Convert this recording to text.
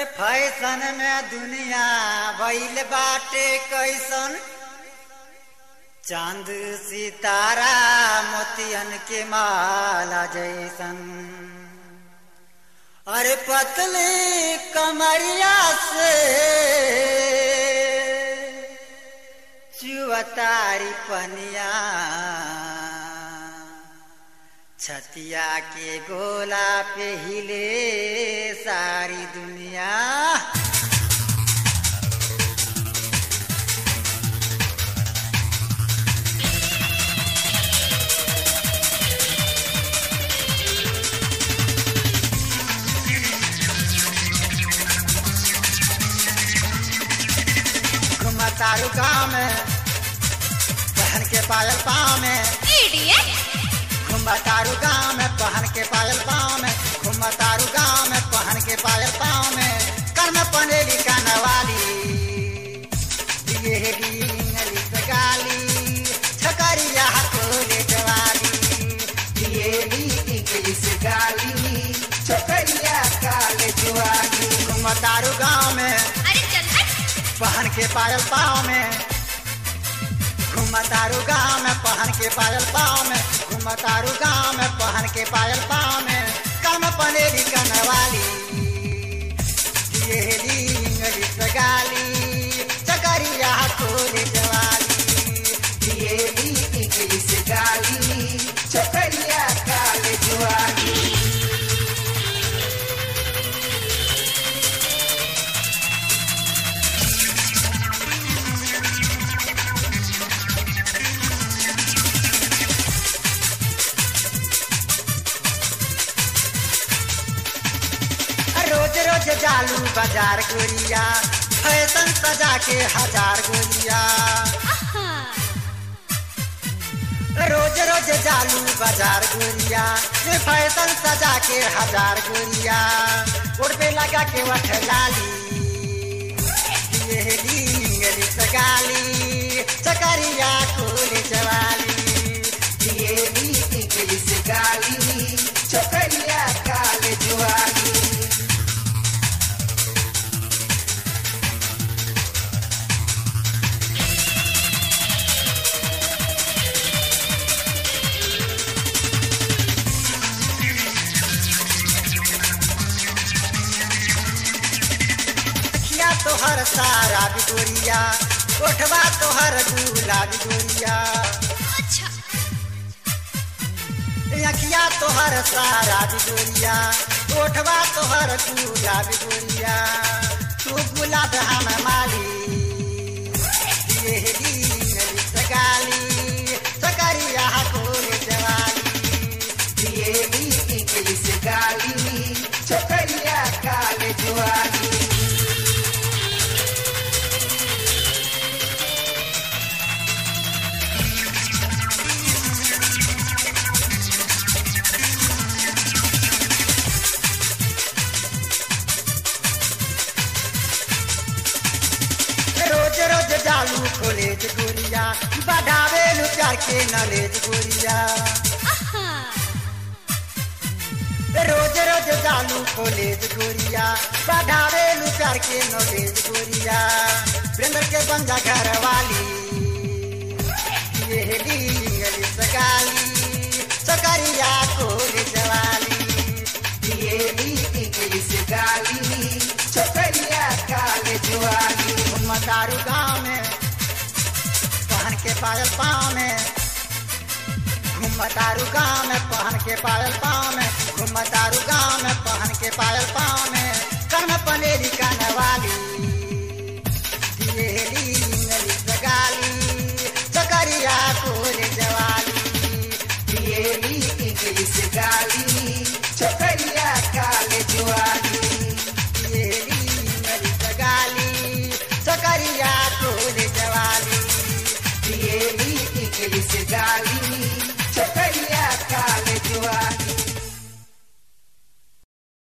अरे फैशन में दुनिया भइल बाटे कैसन चांद सितारा मोतियन के माला जैसन अरे पतली कमरिया से चुअतारी पनिया छतिया के गोला पे हिले सारी दुनिया घुमा तारू गाँव में पहन के पायल पाँव में इडियट घुमा तारू गाँव में पहन के पायल पाँव में घुमा तारू गाँव में पहन के पायल पाँव में कर में पनेली कानवाली दिए डींगली से गाली छकरिया कोले जवाली दिए दी इंग्लिश गाली छोकरिया काले जुआली घुमा तारू गाँव में अरे चल हट पहन के पायल पाँव में घुमतारू गाँव में पहन के पायल पाँव में घुमतारू गाँव में पहन के पायल पाँव में कम पनेरी कनवाली येली इंग्लिश गाली चकरिया कोले जवाली दिए दी इंग्लिश गाली छोकरिया काले जुआली रोज रोज जालू बाजार गोरिया फैशन सजा के हजार गोरिया आहा रोज रोज जालू बाजार गोरिया ये फैशन सजा के हजार गोरिया उड़ पे लगा के वठ लाली ये लींगली सगाली चकरिया कोले जवाली दिए दी इंग्लिश गाली छोकरिया काले जुआली अखिया तोहर सारा बिगोरिया ओठवा तोहर गुलाबी गोरिया अच्छा अखिया तोहर सारा बिगोरिया ओठवा तोहर गुलाबी गोरिया तू गुलाब हम माली ये लींगली सगाली सकरिया कोले जवाली दिए दी इंग्लिश गाली छोकरिया काले जुआली रोज रोज जालू कॉलेज गोरिया बढ़ावे लू प्यार के नॉलेज गोरिया आहा रोज रोज जालू कॉलेज गोरिया बढ़ावे लू प्यार के नॉलेज गोरिया वृंदर के बंजा घर वाली ये लींगली सगाली सकरिया कोले जवाली दिए दी इंग्लिश गाली छोकरिया काले जुआली मदारू गाँव में पहन के पायल पाँव में घुमतारू गाँव में पहन के पायल पाँव में घुमतारू गाँव में पहन के पायल पाँव